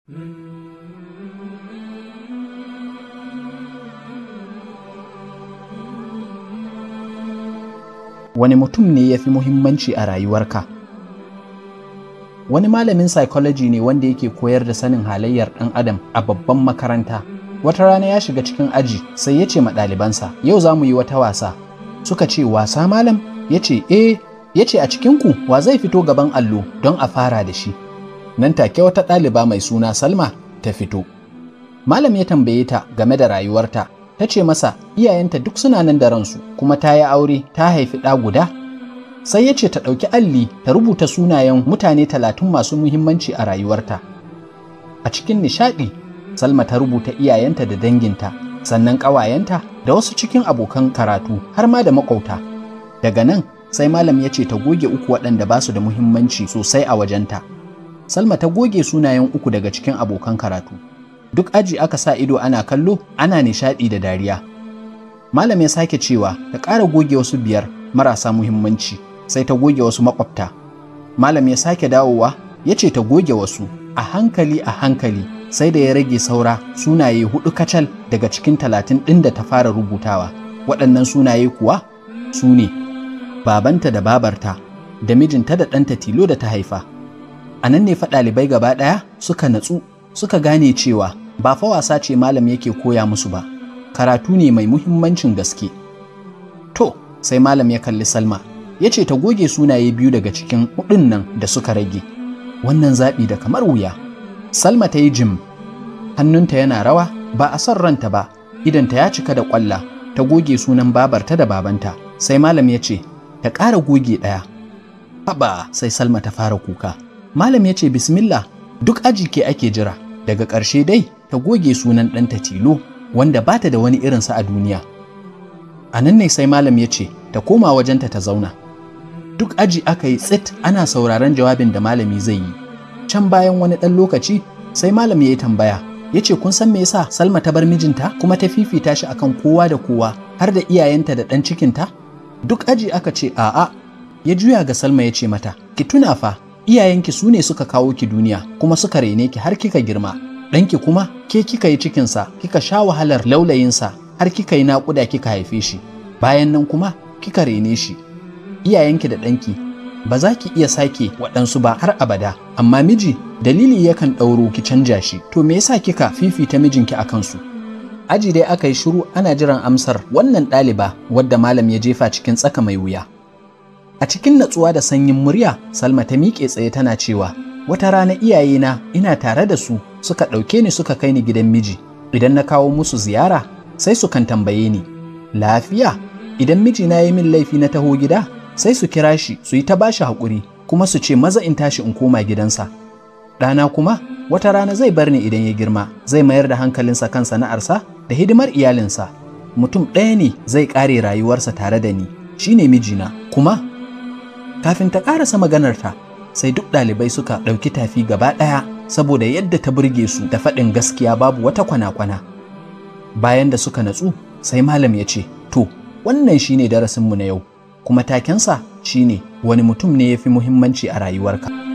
Wani mutum ne ya fi muhimmanci a rayuwarka? Wani malamin psychology ne wanda yake koyar da sanin halayyar ɗan adam a babban makaranta. Wata rana ya shiga cikin aji sai ya ce ma ɗalibansa, yau za mu yi wata wasa. Suka ce, wasa malam? Ya ce, eh, ya ce a cikinku wa zai fito gaban allo don a fara da shi. Nan take wata ɗaliba mai suna Salma ta fito. Malam ya tambaye ta game da rayuwarta, ta ce masa iyayenta duk suna nan da ransu kuma ta yi aure ta haifi ɗa guda. Sai ya ce ta ɗauki alli ta rubuta sunayen mutane talatin masu muhimmanci a rayuwarta. A cikin nishaɗi, Salma ta rubuta iyayenta da danginta, sannan ƙawayenta da wasu cikin abokan karatu har ma da maƙwabta. Daga nan sai malam ya ce ta goge uku waɗanda ba su da muhimmanci sosai a wajenta. Salma ta goge sunayen uku daga cikin abokan karatu. Duk aji aka sa ido ana kallo, ana nishaɗi da dariya. Malam ya sake cewa ta ƙara goge wasu biyar marasa muhimmanci, sai ta goge wasu maƙwabta. Malam ya sake dawowa, ya ce ta goge wasu, a hankali a hankali, sai da ya rage saura sunaye huɗu kacal daga cikin talatin ɗin da ta fara rubutawa. Waɗannan sunaye kuwa su ne babanta da babarta, da mijinta da ɗanta tilo da ta haifa. A nan ne fa ɗalibai gaba ɗaya suka natsu suka gane cewa ba fa wasa ce malam yake koya musu ba, karatu ne mai muhimmancin gaske. To, sai malam ya kalli Salma, ya ce ta goge sunaye biyu daga cikin hudun nan da suka rage. Wannan zaɓi da kamar wuya. Salma ta yi jim, hannunta yana rawa ba a son ranta ba, idanta ya cika da ƙwalla, ta goge sunan babarta da babanta. Sai malam ya ce, ta ƙara goge ɗaya. Haba sai Salma ta fara kuka. Malam ya ce, Bismillah, duk aji ke ake jira. Daga ƙarshe dai ta goge sunan ɗanta tilo wanda ba ta da wani irinsa a duniya. A nan ne sai malam ya ce ta koma wajenta ta zauna. Duk aji aka yi tsit ana sauraron jawabin da malami zai yi. Can bayan wani ɗan lokaci sai malam ya yi tambaya ya ce kun san me yasa Salma ta bar mijinta kuma ta fifita shi akan kowa da kowa har da iyayenta da ɗan cikinta? Duk aji aka ce a'a ya juya ga Salma ya ce mata ki tuna fa iyayenki su ne suka kawo ki duniya kuma suka rene ki har kika girma ɗanki kuma ke kika yi cikinsa kika sha wahalar laulayinsa har kika yi naƙuda kika haife shi bayan nan kuma kika rene shi iyayenki da ɗanki ba za ki iya sake waɗansu ba har abada amma miji dalili yakan ɗauro ki canja shi to me yasa kika fifita mijinki a kansu aji dai aka yi shiru ana jiran amsar wannan ɗaliba wadda malam ya jefa cikin tsaka mai wuya A cikin natsuwa da sanyin murya, Salma ta miƙe tsaye tana cewa, Wata rana iyayena ina tare da su suka ɗauke ni suka kai ni gidan miji. Idan na kawo musu ziyara, sai su kan tambaye ni, Lafiya, idan mijina ya yi min laifi na taho gida, sai su kira shi su yi ta bashi haƙuri, kuma su ce maza in tashi in koma gidansa. Ɗana kuma, wata rana zai bar ni idan ya girma, zai mayar da hankalinsa kan sana'arsa da hidimar iyalinsa. Mutum ɗaya ne zai ƙare rayuwarsa tare da ni, shi ne mijina, kuma kafin ta ƙarasa maganarta sai duk ɗalibai suka ɗauki tafi gaba ɗaya saboda yadda ta burge su da faɗin gaskiya babu wata kwana-kwana bayan da suka natsu sai malam ya ce to wannan shine darasinmu na yau kuma takensa shine wani mutum ne ya fi muhimmanci a rayuwarka